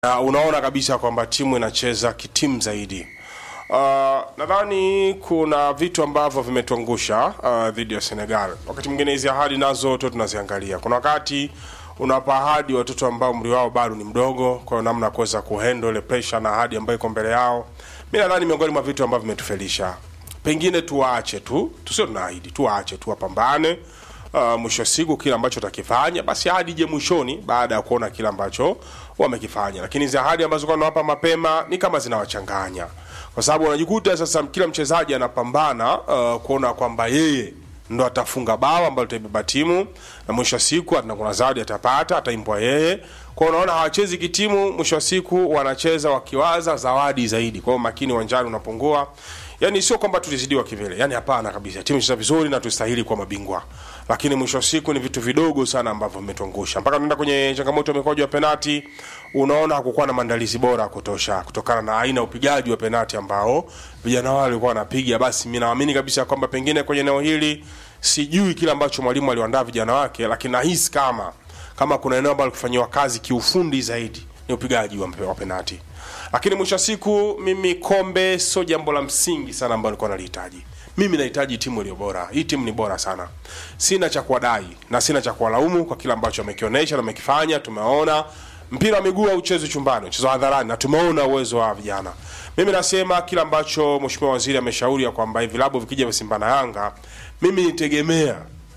na unaona kabisa kwamba timu inacheza kitimu zaidi. Uh, nadhani kuna vitu ambavyo vimetuangusha uh, dhidi ya Senegal. Wakati mwingine hizi ahadi nazo tu tunaziangalia. Kuna wakati unawapa ahadi watoto ambao umri wao bado ni mdogo, kwa hiyo namna ya kuweza kuhandle ile pressure na ahadi ambayo iko mbele yao. Mimi nadhani miongoni mwa vitu ambavyo vimetufelisha, pengine tuwaache tu, tusio tunaahidi, tuwaache tu wapambane. Uh, mwisho wa siku kile ambacho utakifanya basi ahadi ije mwishoni baada ya kuona kile ambacho wamekifanya, lakini hizi ahadi ambazo kwa nawapa mapema ni kama zinawachanganya, kwa sababu unajikuta sasa kila mchezaji anapambana uh, kuona kwamba yeye ndo atafunga bao ambalo litaibeba timu na mwisho wa siku na kuna zawadi atapata, ataimbwa yeye. Kwa hiyo unaona hawachezi kitimu, mwisho wa siku wanacheza wakiwaza zawadi zaidi. Kwa hiyo makini uwanjani unapungua. Yani sio kwamba tulizidiwa kivile, yani hapana kabisa. Timu inacheza vizuri na tustahili kuwa mabingwa, lakini mwisho wa siku ni vitu vidogo sana ambavyo vimetuangusha mpaka tunaenda kwenye changamoto ya mikwaju ya penati. Unaona hakukuwa na maandalizi bora ya kutosha kutokana na aina ya upigaji wa penati ambao vijana wale walikuwa wanapiga. Basi mimi naamini kabisa kwamba pengine kwenye eneo hili, sijui kile ambacho mwalimu aliwaandaa vijana wake, lakini nahisi kama kama kuna eneo ambalo kufanyiwa kazi kiufundi zaidi ni upigaji wa, wa penati lakini mwisho wa siku mimi kombe sio jambo la msingi sana ambalo nilikuwa nalihitaji. Mimi nahitaji timu iliyo bora. Hii timu ni bora sana, sina cha kuwadai na sina cha kuwalaumu kwa kile ambacho wamekionyesha na wamekifanya. Tumeona mpira wa miguu hauchezwi chumbani, uchezwa hadharani, na tumeona uwezo wa vijana. Mimi nasema kile ambacho mheshimiwa waziri ameshauri ya kwamba hivi vilabu vikija vya Simba na Yanga, mimi nitegemea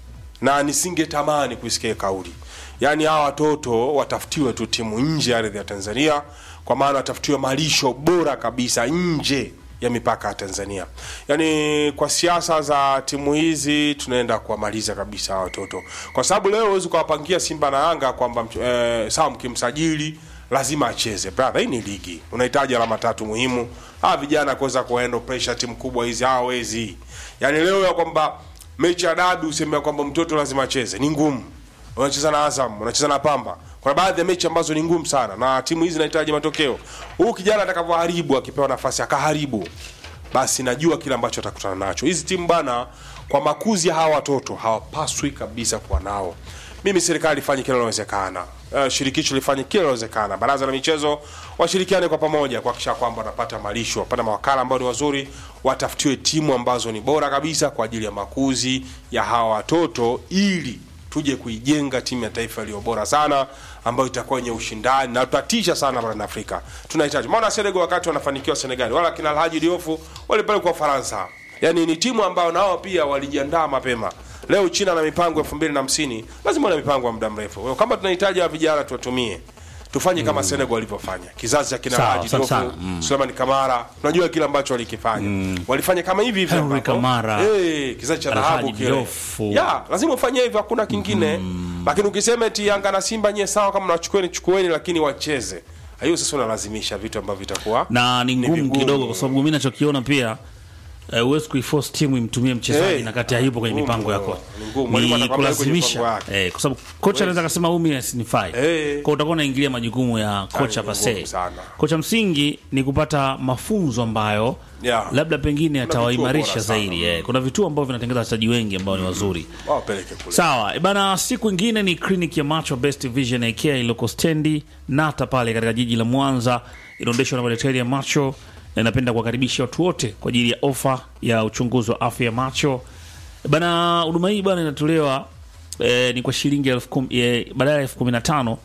na nisingetamani kuisikia kauli yaani hawa watoto watafutiwe tu timu nje ya ardhi ya Tanzania, kwa maana watafutiwe malisho bora kabisa nje ya mipaka ya Tanzania. Yaani kwa siasa za timu hizi tunaenda kuwamaliza kabisa hawa watoto, kwa sababu leo huwezi kuwapangia Simba na Yanga kwamba eh, sawa mkimsajili lazima acheze. Brother, hii ni ligi, unahitaji alama tatu muhimu. Hawa vijana kuweza kuhandle pressure timu kubwa hizi hawawezi. Yaani leo ya kwamba mechi ya dabi useme kwamba mtoto lazima acheze ni ngumu unacheza na Azam, unacheza na Pamba. Kuna baadhi ya mechi ambazo ni ngumu sana na timu hizi zinahitaji matokeo. Huyu kijana atakavyoharibu, akipewa nafasi akaharibu, basi najua kile ambacho atakutana nacho. Hizi timu bana, kwa makuzi ya hawa watoto hawapaswi kabisa kuwa nao. Mimi serikali ifanye kile linalowezekana, uh, shirikisho lifanye kile linalowezekana, baraza la michezo washirikiane kwa pamoja kuhakikisha kwamba wanapata malisho, wapata mawakala ambao ni wazuri, watafutiwe timu ambazo ni bora kabisa kwa ajili ya makuzi ya hawa watoto ili tuje kuijenga timu ya taifa iliyo bora sana ambayo itakuwa yenye ushindani na tutatisha sana barani Afrika. Tunahitaji maana Senegal wakati wanafanikiwa Senegal, wala kina Alhaji Diouf walipelekwa Ufaransa. Yaani ni timu ambayo nao pia walijiandaa mapema. Leo China na mipango elfu mbili na hamsini lazima na mipango ya muda mrefu. Kwa hiyo kama tunahitaji wa vijana tuwatumie tufanye kama mm. Senegal walivyofanya, kizazi cha kina Sawa, Haji sawa, Diouf, sawa. Mm. Suleiman Kamara, tunajua kile ambacho walikifanya. Walifanya kama hivi hivi Henry ambavyo- Kamara, eh, kizazi cha Alhaji dhahabu kile. Diouf. Ya, lazima ufanye hivyo, hakuna kingine. Lakini ukisema eti Yanga na Simba nyie sawa, kama nachukueni chukueni, lakini wacheze. Hiyo sasa unalazimisha vitu ambavyo vitakuwa na ni ngumu vigumu. kidogo, kwa sababu mimi nachokiona pia eh, huwezi kuiforce timu imtumie mchezaji Eh, na kati hayupo kwenye ngumu, mipango yako, ni ngumu. Mwalimu ni atakwambia yuko kwenye kulazimisha mipango yake. eh, kwa sababu kocha anaweza akasema umi asinifai Eh. kwa utakuwa unaingilia majukumu ya kocha ni ngumu pase. sana. Kocha msingi ni kupata mafunzo ambayo Yeah. labda pengine vituo atawaimarisha bora sana. zaidi eh. Kuna vituo ambavyo vinatengeza wachezaji wengi ambao ni wazuri wapeleke kule. Sawa, e bana, siku ingine ni kliniki ya macho Best Vision AK iliyoko stendi Nata pale katika jiji la Mwanza, inaendeshwa na madaktari ya macho na inapenda kuwakaribisha watu wote kwa ajili ya ofa ya uchunguzi wa afya ya macho. E bana, huduma hii bana inatolewa e, ni kwa shilingi elfu kumi e, badala ya elfu kumi na tano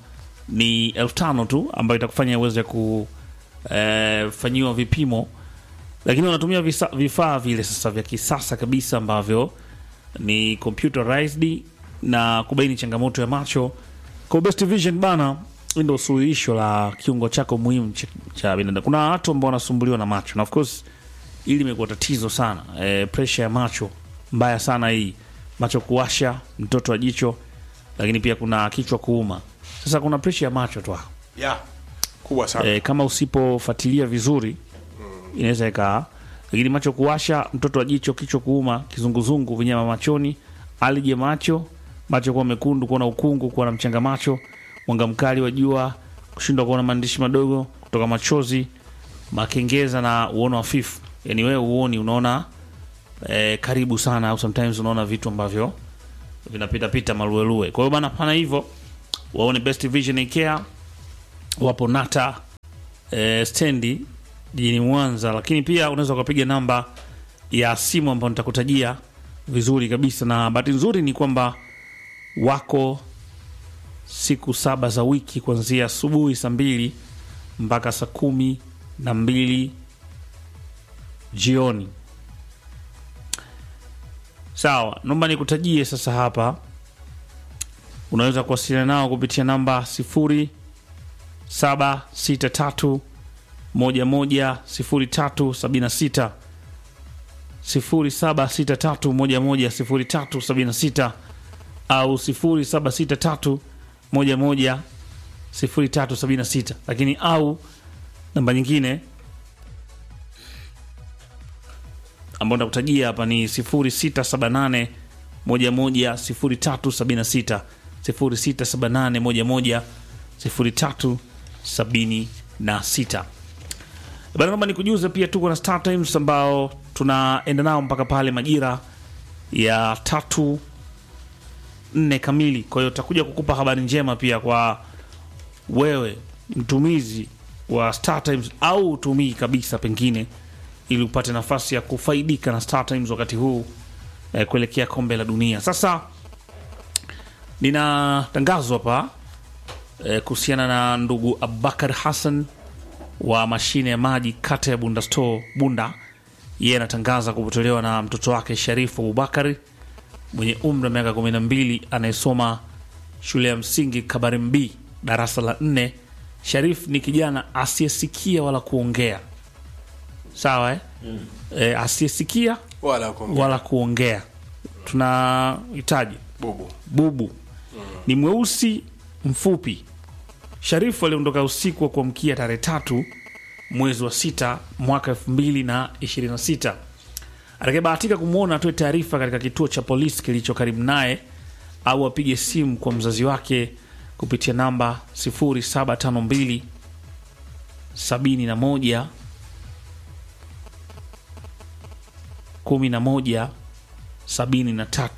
ni elfu tano tu ambayo itakufanya uweze kufanyiwa vipimo, lakini wanatumia visa- vifaa vile sasa vya kisasa kabisa ambavyo ni computerized na kubaini changamoto ya macho. Kwa Best Vision bana, hii ndio suluhisho la kiungo chako muhimu cha, cha binadamu. Kuna watu ambao wanasumbuliwa na macho na of course hili limekuwa tatizo sana e, pressure ya macho mbaya sana hii, macho kuwasha, mtoto wa jicho, lakini pia kuna kichwa kuuma. Sasa kuna pressure ya macho tu hapo Yeah. Kubwa sana. e, kama usipofuatilia vizuri inaweza ikaa, lakini macho kuwasha, mtoto wa jicho, kichwa kuuma, kizunguzungu, vinyama machoni, alije macho, macho kuwa mekundu, kuwa na ukungu, kuwa na mchanga macho, mwanga mkali wa jua, kushindwa kuona maandishi madogo, kutoka machozi, makengeza na uono hafifu. Yani wewe uoni, unaona eh, karibu sana, au sometimes unaona vitu ambavyo vinapitapita maluelue. Kwa hiyo bana, pana hivyo waone Best Vision Care wapo Nata e, stendi jijini Mwanza, lakini pia unaweza ukapiga namba ya simu ambayo nitakutajia vizuri kabisa, na bahati nzuri ni kwamba wako siku saba za wiki kuanzia asubuhi saa mbili mpaka saa kumi na mbili jioni. Sawa, naomba nikutajie sasa hapa. Unaweza kuwasiliana nao kupitia namba sifuri saba sita tatu moja moja sifuri tatu sabini na sita sifuri saba sita tatu moja moja sifuri tatu sabini na sita au sifuri saba sita tatu moja moja sifuri tatu sabini na sita lakini au namba nyingine ambayo ndakutajia hapa ni 0678 11 0376 0678 11 0376 bana naomba nikujuze pia tuko na Star Times ambao tunaenda nao mpaka pale majira ya tatu nne kamili kwa hiyo tutakuja kukupa habari njema pia kwa wewe mtumizi wa Star Times au utumii kabisa pengine ili upate nafasi ya kufaidika na Star Times wakati huu eh, kuelekea kombe la dunia. Sasa nina tangazo hapa eh, kuhusiana na ndugu Abubakar Hassan wa mashine ya maji kata ya Bunda Store Bunda. Yeye anatangaza kupotolewa na mtoto wake Sharifu Abubakari mwenye umri wa miaka 12 anayesoma shule ya msingi Kabarim B darasa la nne. Sharif ni kijana asiyesikia wala kuongea, sawa eh? Mm. E, asiyesikia wala kuongea. wala kuongea. Tunahitaji bubu bubu ni mweusi mfupi. Sharifu aliondoka usiku wa kuamkia tarehe tatu mwezi wa sita mwaka elfu mbili na ishirini na sita. Atakayebahatika kumwona atoe taarifa katika kituo cha polisi kilicho karibu naye au apige simu kwa mzazi wake kupitia namba 0752 71 11 73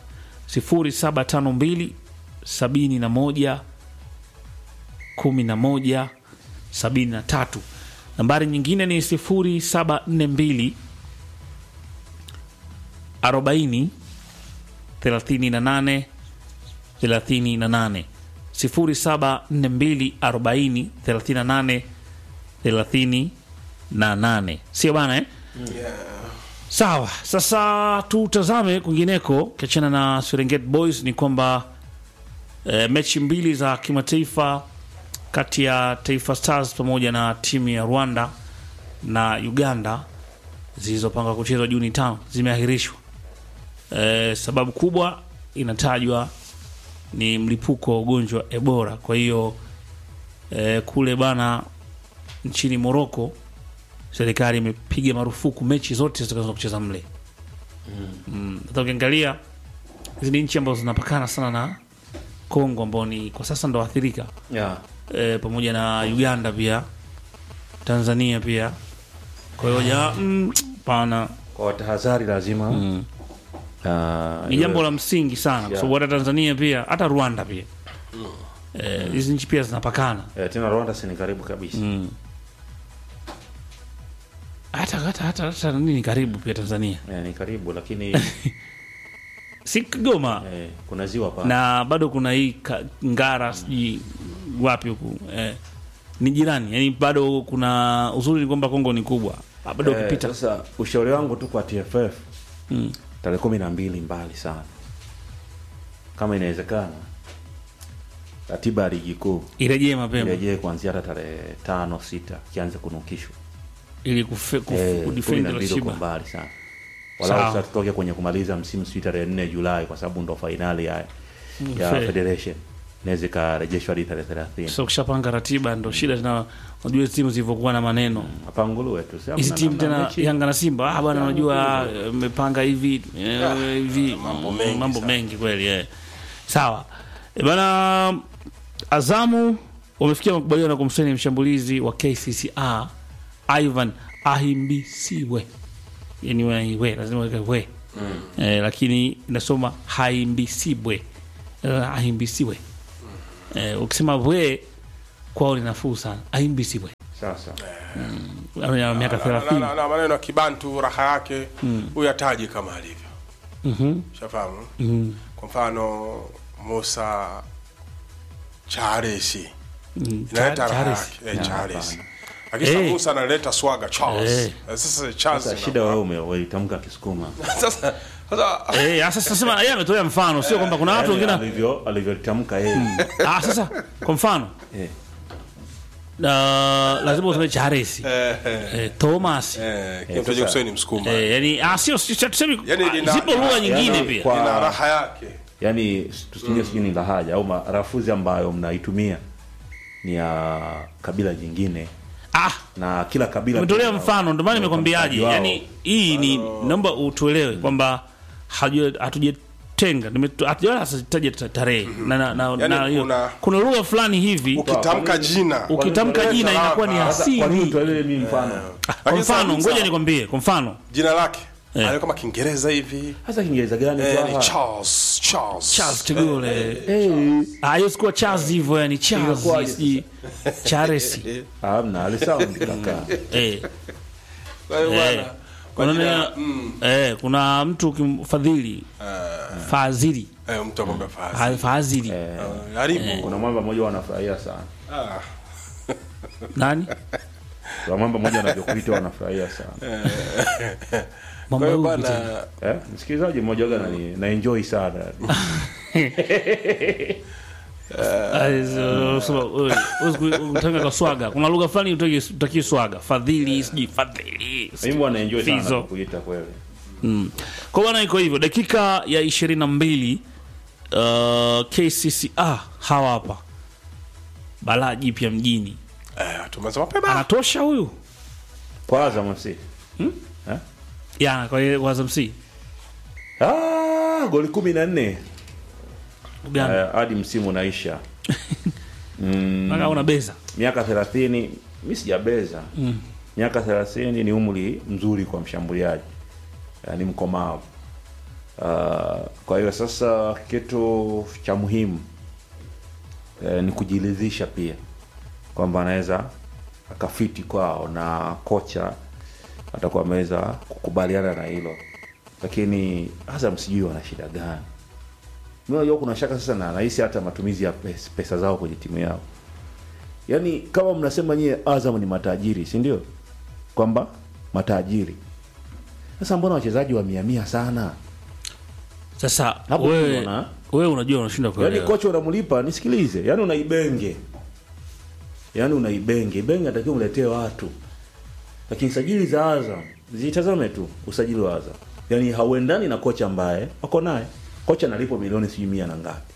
0752 71 11 73. Nambari nyingine ni 0742 40 38 38 0742 40 38 38, sio bana eh? Sawa, sasa tutazame kwingineko. Ukiachana na Serengeti Boys ni kwamba e, mechi mbili za kimataifa kati ya Taifa Stars pamoja na timu ya Rwanda na Uganda zilizopangwa kuchezwa Juni tano zimeahirishwa. E, sababu kubwa inatajwa ni mlipuko wa ugonjwa wa Ebola. Kwa hiyo e, kule bana nchini Moroko serikali imepiga marufuku mechi zote zitakazo kucheza mle. Mm. Hata ukiangalia hizi ni nchi ambazo zinapakana sana na Kongo ambao ni kwa sasa ndo athirika yeah. e, pamoja na Uganda pia Tanzania pia. Kwa hiyo ja mm, pana kwa tahadhari lazima mm. ah, ni iwe- jambo la msingi sana kwa Yeah. sababu hata Tanzania pia hata Rwanda pia Eh, hizi nchi pia zinapakana eh, tena Rwanda si ni karibu kabisa mm. hata hata hata hata nini karibu pia Tanzania eh, ni karibu lakini si Kigoma eh, kuna ziwa pa na bado kuna hii ka- Ngara sijui wapi huku eh, ni jirani yani bado kuna uzuri ni kwamba Kongo ni kubwa Ah, bado eh, ukipita sasa ushauri wangu tu kwa TFF mm. tarehe kumi na mbili mbali sana kama inawezekana ratiba ya ligi kuu irejee mapema irejee kuanzia hata tarehe tano sita kianze kunukishwa ili kufe- kuf- Eh, kumi kudefend na mbili uko ratiba mbali sana Sawa. walau sasa tutoke kwenye kumaliza msimu sijui tarehe nne Julai kwa sababu ndo fainali ya, ya fair. federation inaweza ikarejeshwa hadi tarehe thelathini so ukishapanga ratiba ndo shida tena unajua hizi timu zilivyokuwa na maneno apanguluwe tu si hizi hamna timu namna, tena mechi- Yanga na Simba ah bwana unajua eh, mmepanga hivi eh, hivi mambo mengi mambo sana. mengi kweli eh. sawa Eh, bana Azamu wamefikia makubaliano ya kumsaini mshambulizi wa KCCA Ivan Ahimbisiwe yani we, we lazima weke we eh, lakini inasoma Haimbisibwe eh, Ahimbisiwe eh, ukisema we kwao ni nafuu sana Ahimbisiwe sasa Ana miaka na, 30 na, na maneno ya kibantu raha yake huyu ataji kama alivyo Mhm. shafahamu Mhm. kwa mfano Musa Charesi Mm, inaleta raha Charles. yake eh, Ya, Charles hapana. lakini sasa Eh. Musa analeta swaga Charles Eh. Eh, sasa Charles sasa ina- shida wewe ume- umeitamka kisukuma sasa sasa Eh, sasa sasa sema yeye ametolea mfano sio kwamba kuna watu Yaani wengine alivyo alivyolitamka yeye ah sasa kwa mfano Eh. na lazima useme Charles eh, Thomas eh kile mtu sasa- kusema ni msukuma eh, yani ah sio sio- tuseme Yani ah, lina- zipo lugha yani nyingine yani pia kwa- ina raha yake yaani tusingie sijui ni lahaja au marafuzi ambayo mnaitumia ni ya kabila jingine ah na kila kabila umetolea kuna- mfano ndio maana kuna nimekwambiaje utamkaji wao. yani hii ni naomba utuelewe kwamba haju- hatujatenga nimetu- hatujawahi hataja ta- tarehe na na- na- Yani na hiyo. kuna- kuna lugha fulani hivi ukitamka jina ukitamka Unaleta jina inakuwa ni raha. Sasa, kwa nini asili utolewe mimi mfano kwa Lakini mfano sasa- ngoja nikwambie kwa mfano jina lake Eh. anayo kama Kiingereza hivi hasa kiingereza gani eh, Twaha? ni Charles Charles Charles Tigule Eh, ah hiyo sikuwa Charles hivyo yani Charles Ingekuwaje sijui Charles hamna alisound kaka eh Kwa hiyo eh bwana kwa kuna jina neno- mm, eh kuna mtu ukimfadhili fadhili eh, mtu akwambia fasi Ha- fadhili karibu kuna mwamba mmoja wanafurahia sana Ah. nani kuna mwamba mmoja anavyokuita wanafurahia sana Kwa Mama hiyo huyu bwana tena. eh, msikilizaji mmoja waga nani na enjoy sana utaka kwa swaga kuna lugha fulani utaki- utakii swaga fadhili sijui fadhili mimi wana enjoy sana Fizo. kuita kweli mm. kwa bwana iko hivyo dakika ya ishirini na mbili uh, kcca hawa hapa balaa jipya mjini eh, tumeanza mapema anatosha huyu kwa Azam FC eh? ya kwa kwa Azam C ah, goli kumi na nne Uganda eh, hadi msimu unaisha mm, Mpaka una beza miaka thelathini mi sijabeza mm. miaka thelathini ni umri mzuri kwa mshambuliaji eh, ni mkomavu uh, kwa hiyo sasa kitu cha muhimu eh, ni kujiridhisha pia kwamba anaweza akafiti kwao na kocha atakuwa ameweza kukubaliana na hilo lakini Azam sijui wana shida gani mi najua kuna shaka sasa na nahisi hata matumizi ya pesa, pesa zao kwenye timu yao yaani kama mnasema nyie Azam ni matajiri si ndio kwamba matajiri sasa mbona wachezaji wa mia mia sana sasa Hapo wewe unaona? wewe unajua unashinda yaani kuelewa kocha unamlipa nisikilize yaani unaibenge yaani unaibenge ibenge atakiwa uletee watu lakini sajili za Azam zitazame tu usajili wa Azam yaani hauendani na kocha ambaye wako naye kocha analipo milioni sijui mia na ngapi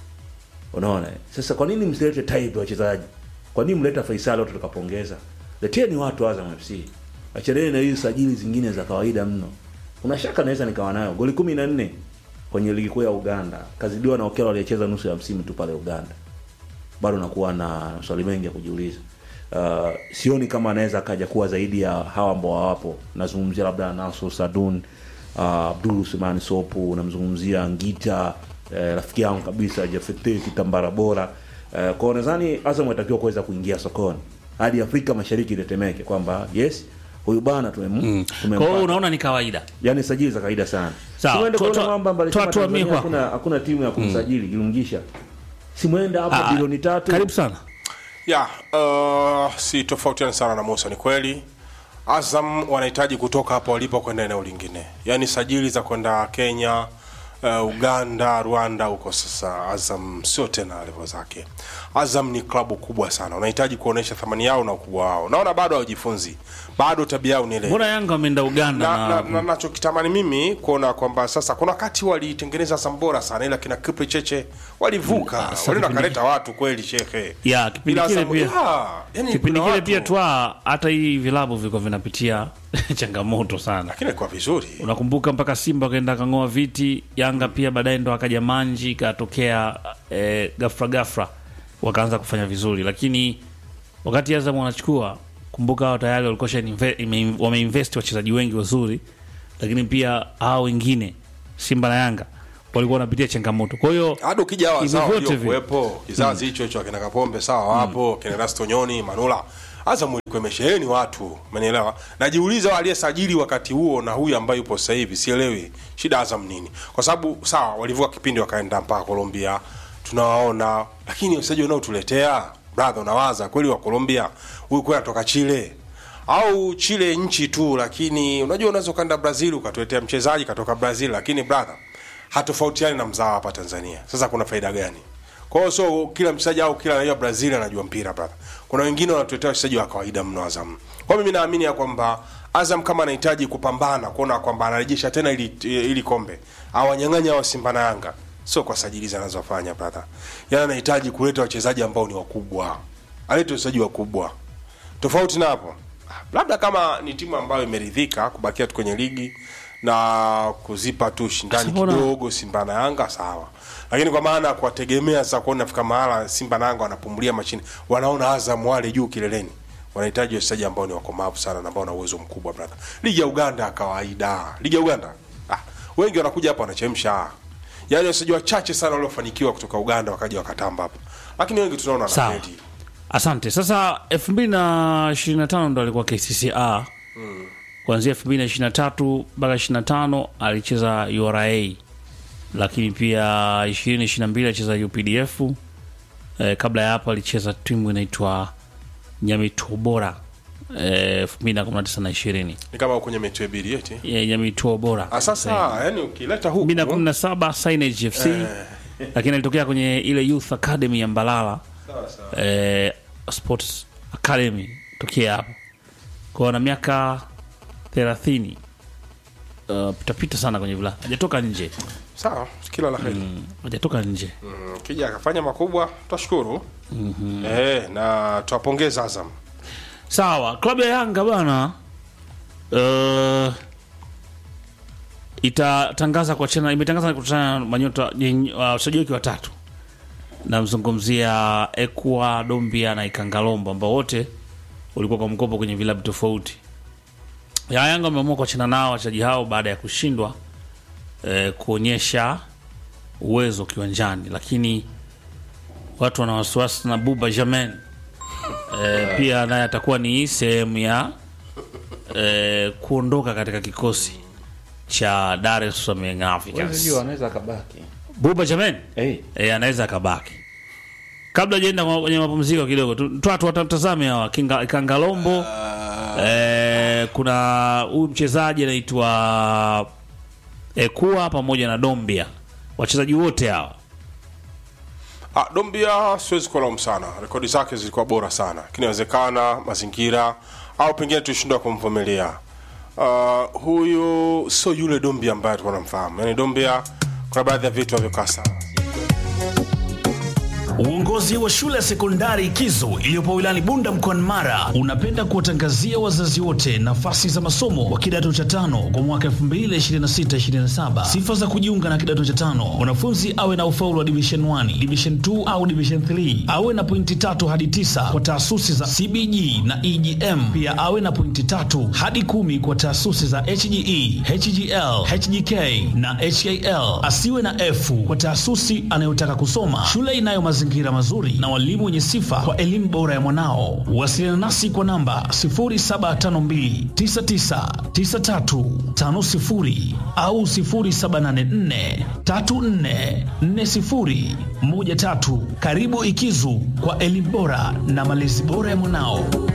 unaona eh? sasa kwa nini msilete type ya wachezaji kwa nini mleta Faisal watu tukapongeza leteni watu Azam FC achaneni na hizi sajili zingine za kawaida mno kuna shaka naweza nikawa nayo goli kumi na nne kwenye ligi kuu ya Uganda kazidiwa na Okello aliyecheza nusu ya msimu tu pale Uganda bado nakuwa na maswali mengi ya kujiuliza uh, sioni kama anaweza akaja kuwa zaidi ya hawa ambao hawapo nazungumzia labda Naso Sadun uh, Abdul Suleiman Sopu namzungumzia Ngita eh, rafiki yangu kabisa Jafete Kitambara bora eh, kwao nadhani Azam atakiwa kuweza kuingia sokoni hadi Afrika Mashariki itetemeke kwamba yes huyu bana tumem, kwa hiyo tumempata unaona ni kawaida yani sajili za kawaida sana Sawa, simwende tu- kuona tu- kwamba mbali tu- sema tuamie Tanzania kwako. hakuna hakuna timu ya kumsajili Ilungisha simwende hapo Ah, bilioni tatu karibu sana ya uh, si tofautiani sana na Musa. Ni kweli Azam wanahitaji kutoka hapo walipo kwenda eneo lingine, yaani sajili za kwenda Kenya, uh, Uganda, Rwanda huko. Sasa Azam sio tena level zake. Azam ni klabu kubwa sana, wanahitaji kuonesha thamani yao na ukubwa wao. Naona bado hawajifunzi, bado tabia yao ni ile mbona Yanga wameenda Uganda na, na, na, na, nachokitamani mimi kuona kwamba sasa kuna wakati walitengeneza Azam bora sana, ila kina Kipre Cheche walivuka, sasa walienda kipindi- kaleta watu kweli shekhe ya kipindi Ila kile Azam- pia ya, yani kipindi kuna kile watu- pia twa hata hii vilabu vilikuwa vinapitia changamoto sana lakini ilikuwa vizuri unakumbuka mpaka simba akaenda akang'oa viti yanga pia baadaye ndo akaja manji ikatokea eh, gafra gafra wakaanza kufanya vizuri lakini wakati azam wanachukua kumbuka hao tayari walikuwa shainve- ime- wameinvest wachezaji wengi wazuri lakini pia hao wengine simba na yanga walikuwa wanapitia changamoto kwa hiyo hadi ukija hawa Hivyo sawa vyote ndio vile. kuwepo kizazi hicho hicho akina Kapombe sawa wapo kina Rasto Nyoni Manula Azam ilikuwa imesheheni watu, umenielewa? Najiuliza aliyesajili wakati huo na huyu ambaye yupo sasa hivi, sielewi shida Azam nini, kwa sababu sawa, walivuka kipindi wakaenda mpaka Colombia, tunawaona, lakini wachezaji wanaotuletea brother, unawaza kweli wa Colombia huyu kweli anatoka Chile au Chile nchi tu, lakini unajua unaweza ukaenda Brazil ukatuletea mchezaji katoka Brazil, lakini brother, hatofautiani na mzao hapa Tanzania. Sasa kuna faida gani? Kwa hiyo so kila mchezaji au kila raia Brazil anajua mpira brother. Kuna wengine wanatuletea wachezaji wa kawaida mno Azam. Kwa hiyo mimi naamini ya kwamba Azam kama anahitaji kupambana kuona kwamba anarejesha tena ili ili kombe awanyang'anya wa Simba na Yanga, sio kwa sajili zinazofanya brother. Yaani anahitaji kuleta wachezaji ambao ni wakubwa, alete wachezaji wakubwa. Tofauti na hapo, labda kama ni timu ambayo imeridhika kubakia tu kwenye ligi na kuzipa tu ushindani Sasa mbona- kidogo Simba na Yanga sawa, lakini kwa maana ya kuwategemea sasa kuona nafika mahala Simba na Yanga wanapumulia machini, wanaona Azam wale juu kileleni, wanahitaji wachezaji ambao ni wakomavu sana na ambao wana uwezo mkubwa brother. Ligi ya Uganda ya kawaida, ligi ya Uganda ah, wengi wanakuja hapa wanachemsha, yaani wachezaji wachache sana waliofanikiwa kutoka Uganda wakaja wakatamba hapa, lakini wengi tunaona Sawa. wanafeli. Asante. Sasa 2025 ndo alikuwa KCCA. Kuanzia 2023 mpaka 25 alicheza URA, lakini pia 2022 alicheza UPDF. Eh, kabla ya hapo alicheza timu inaitwa Nyamitobora eh, 2019 na 20 Ni kama kwenye mechi ya bili eti. Eh, Nyamitobora Ah, sasa yani ukileta huku 2017 Signage FC lakini alitokea kwenye ile Youth Academy ya Mbalala sawa sawa. eh, Sports Academy tokea hapo kwa na miaka 30 uh, pitapita sana kwenye vila hajatoka nje Sawa, kila la heri. hajatoka nje Mm, kija akafanya makubwa tutashukuru. Eh, na tuwapongeza Azam. sawa klabu ya Yanga bana uh, itatangaza kuachana imetangaza kuachana na manyota yenye- uh, wachezaji wake watatu namzungumzia Ekwa Dombia na Ikangalombo ambao wote walikuwa kwa mkopo kwenye vilabu tofauti ya Yanga wameamua kuachana nao wachezaji hao baada ya kushindwa eh, kuonyesha uwezo kiwanjani, lakini watu wana wasiwasi na Buba Jamen eh, pia naye atakuwa ni sehemu ya eh, kuondoka katika kikosi cha Dar es Salaam Young Africans. anaweza akabaki Buba Jamen hey. e, anaweza akabaki kabla jaenda kwenye mapumziko kidogo tu- twatu watamtazame hawa Kinga- kangalombo e, kuna huyu mchezaji anaitwa ekua pamoja na dombia wachezaji wote hawa Ah, Dombia siwezi kulaumu sana, rekodi zake zilikuwa bora sana, lakini inawezekana mazingira au pengine tulishindwa kumvumilia. Uh, huyu sio yule Dombia ambaye tulikuwa tunamfahamu. Yaani Dombia kuna baadhi ya vitu havyokaa sawa. Uongozi wa shule ya sekondari Kizo iliyopo wilayani Bunda mkoani Mara unapenda kuwatangazia wazazi wote nafasi za masomo wa kidato cha tano kwa mwaka 2026-2027. Sifa za kujiunga na kidato cha tano: mwanafunzi awe na ufaulu wa division 1, division 2 au division 3, awe na pointi tatu hadi tisa kwa taasisi za CBG na EGM, pia awe na pointi tatu hadi kumi kwa taasisi za HGE, HGL, HGK na HAL. Asiwe na F kwa taasisi anayotaka kusoma. Shule inayo mazingira mazuri na walimu wenye sifa kwa elimu bora ya mwanao. Wasiliana nasi kwa namba 0752999350 au 0784344013. Karibu Ikizu kwa elimu bora na malezi bora ya mwanao.